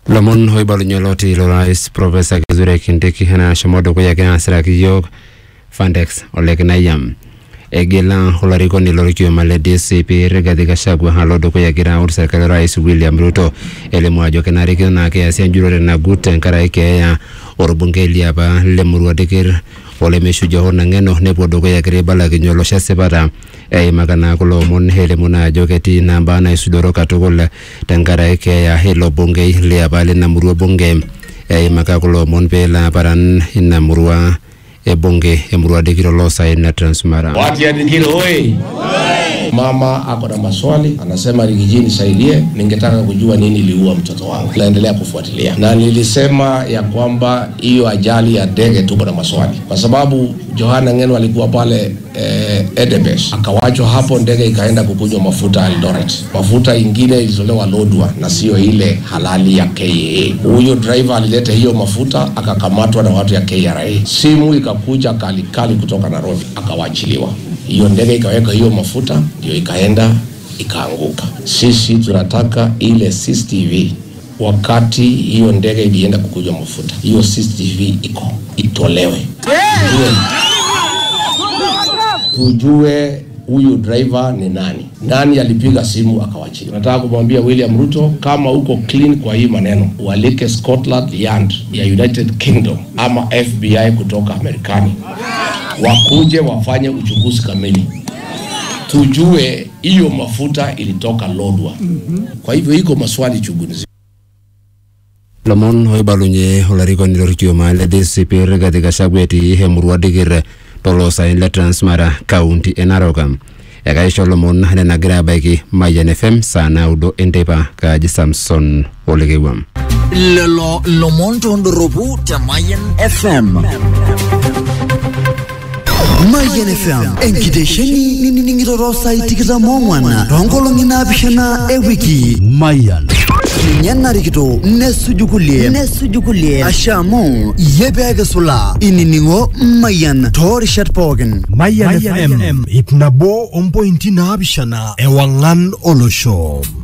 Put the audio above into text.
lomon oibalunye oloti lorais profesa kithure kindiki enashomo dukuya egira asiraki yiok fandex ole kinayam egila olarikoni lorkioma le dcp rigathi gachagua alo dukuya egira aut serkali orais william ruto elimu ajo kenarikino naa keasi enjurore nagut tenkaraki keeya orbungei liapa lemurua dikir olemeshuja hoo nang'eno nepuo dukuya egira aibalakinye olosho esipata eimaka naa kulo omon elimu naa ajo ketii naa mbaa naisudoro katukul tenkaraki keeya ilo bungei liapa lina murua bunge eimaka kulo omon peelo aparan ina murua ebunge emurua dikir oloosaen na transmara Watu ya Dikiri hoi! Mama ako na maswali, anasema Rigiji nisaidie, ningetaka kujua nini iliua mtoto wangu. Naendelea kufuatilia, na nilisema ya kwamba hiyo ajali ya ndege tuko na maswali, kwa sababu Johana Ngeno alikuwa pale eh, Edebes, akawachwa hapo, ndege ikaenda kukunywa mafuta Eldoret. Mafuta ingine ilitolewa Lodwa na sio ile halali ya KAA. Huyo driver alileta hiyo mafuta akakamatwa na watu ya KRA. Simu ikakuja kalikali kutoka Nairobi, akawachiliwa hiyo ndege ikaweka hiyo mafuta ndio ikaenda ikaanguka. Sisi tunataka ile CCTV wakati hiyo ndege ilienda kukunywa mafuta, hiyo CCTV iko itolewe, tujue, tujue huyu driver ni nani, nani alipiga simu akawachilia. Nataka kumwambia William Ruto, kama uko clean kwa hii maneno, ualike Scotland Yard ya United Kingdom ama FBI kutoka Marekani wakuje wafanye uchunguzi kamili, tujue hiyo mafuta ilitoka Lodwa. Kwa hivyo iko maswali chungu nzima. lomon oibalunye olarikoni lorkioma le dcp rigathi gachagua etii emurua dikir toloosaen le transmara kaunti e narok ekaisho lomon nenagira abaiki mayian fm saa naudo enteipa kaaji samson olekewuam lelo lomon tondoropu te Mayan FM. Mayan FM, enkitesheni ninining'ito saai tikitam ong'wan toonkolong'i naapishana ewiki. Mayan. ninye narikito nesuju kulie nesuju kulie asha amu iyie peekisula inining'o mayan toorishat pookin Mayan FM ip nabo ompointi naapishana ewang'an olosho